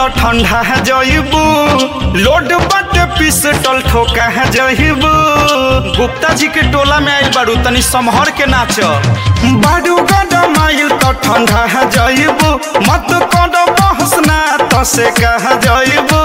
तो ठंडा है जइबू लोड बाटे पिस्टल ठोका है जइबू गुप्ता जी के टोला में आई बारू तनी समहर के नाच बारू गड माइल तो ठंडा है जइबू मत करो बहस ना तो से कह जइबू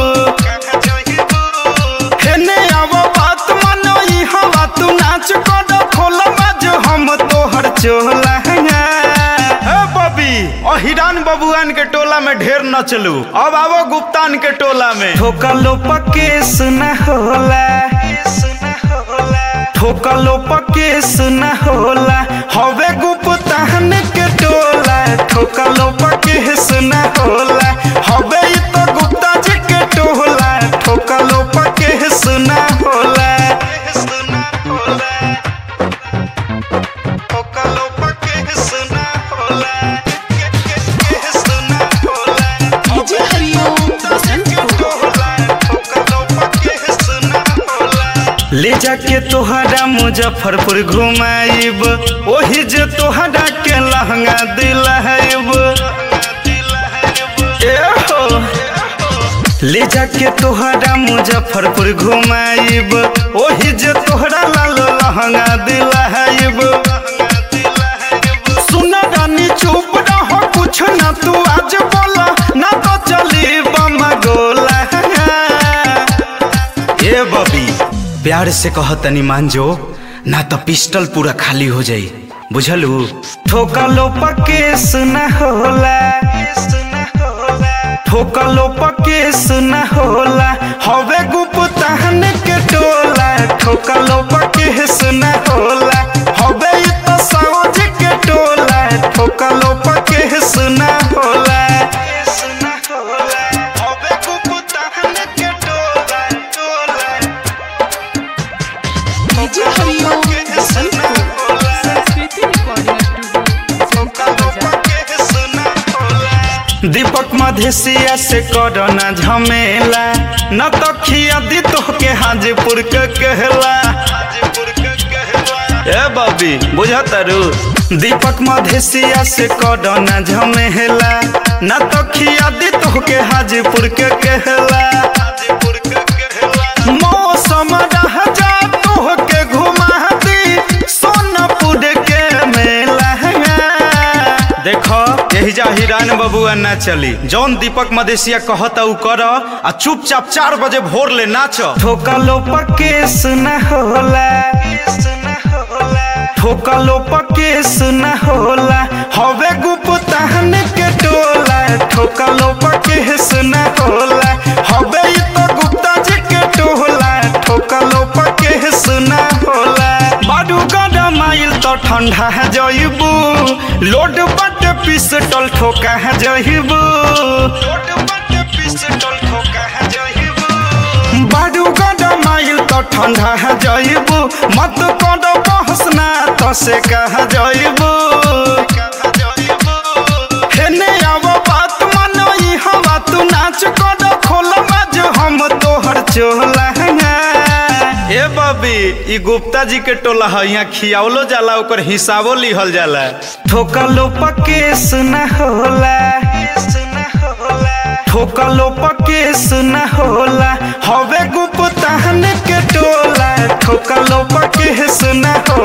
हेने आव बात मानो ई हवा तू नाच करो खोल बाज हम तोहर चोला हे बबी अहिरान बबुआन के टोला में ढेर न चलू अब आवो गुप्तान के टोला में ठोकलो पकेस न होला ठोकलो पकेस न होला हवे गुप्तान के टोला ठोकलो पकेस न होला हवे ई तो गुप्ता जी के टोला ठोकलो पकेस न होला ठोकलो पकेस न होला केस न होला डीजे हरिओम बसंतपुर ले जाके तोहरा मुजफ्फरपुर घुमाइब ओही जे तोहरा के लहंगा दिलाइब ए हो ले जाके तोहरा मुजफ्फरपुर घुमाइब ओही जे तोहरा लाल लहंगा दिलाइब सुन रानी चुप रहो कुछ ना तू आज बोला ना तो चली बम गोला ए बबी प्यार से कह तनी मान जो ना तो पिस्टल पूरा खाली हो जाई बुझलू ठोकलो पकेस न होला ठोकलो पकेस न होला हवे गुप्तान के टोला ठोकलो पकेस न होला हवे ई तो सौज के टोला ठोकलो पकेस न होला हवे गुप्तान के टोला टोला डीजे हरिओम बसंतपुर संस्कृति रिकॉर्डिंग स्टूडियो दीपक मधेसिया से करना झमेला न तो खिया दी तोहके हाजीपुर के कहला ए बबी बुझतरू दीपक मधेसिया से करना झमेला न तो खिया दी तोहके हाजीपुर के कहला मौसम रह जा तोहके घुमा दी सोनपुर के मेला देखो यही जा हिरान बबुआ ना चली जौन दीपक मदेशिया कहता उ कर आ चुपचाप चार बजे भोर ले नाच ठोकलो पकेस न होला ठोकलो पकेस न होला हवे गुप्तान के टोला ठोकलो पकेस न होला हवे ई तो गुप्ता जी के टोला ठोकलो पकेस न होला बाडू गड माइल तो ठंडा है जइबू लोड बट पिस्टल ठोका है जइबू लोड बट पिस्टल ठोका है जइबू बाडू गड माइल तो ठंडा है जइबू मत करो बहस ना तो से कह जइबू हेने आव बात मानो ई हवा तू नाच करो खोल बाज हम तोहर चोला ए बबी ई गुप्ता जी के टोला है यहाँ खियावलो जाला ओकर हिसाबो लिहल जाला ठोकलो पकेस न होला ठोकलो पकेस न होला हवे गुप्तान के टोला ठोकलो पकेस न होला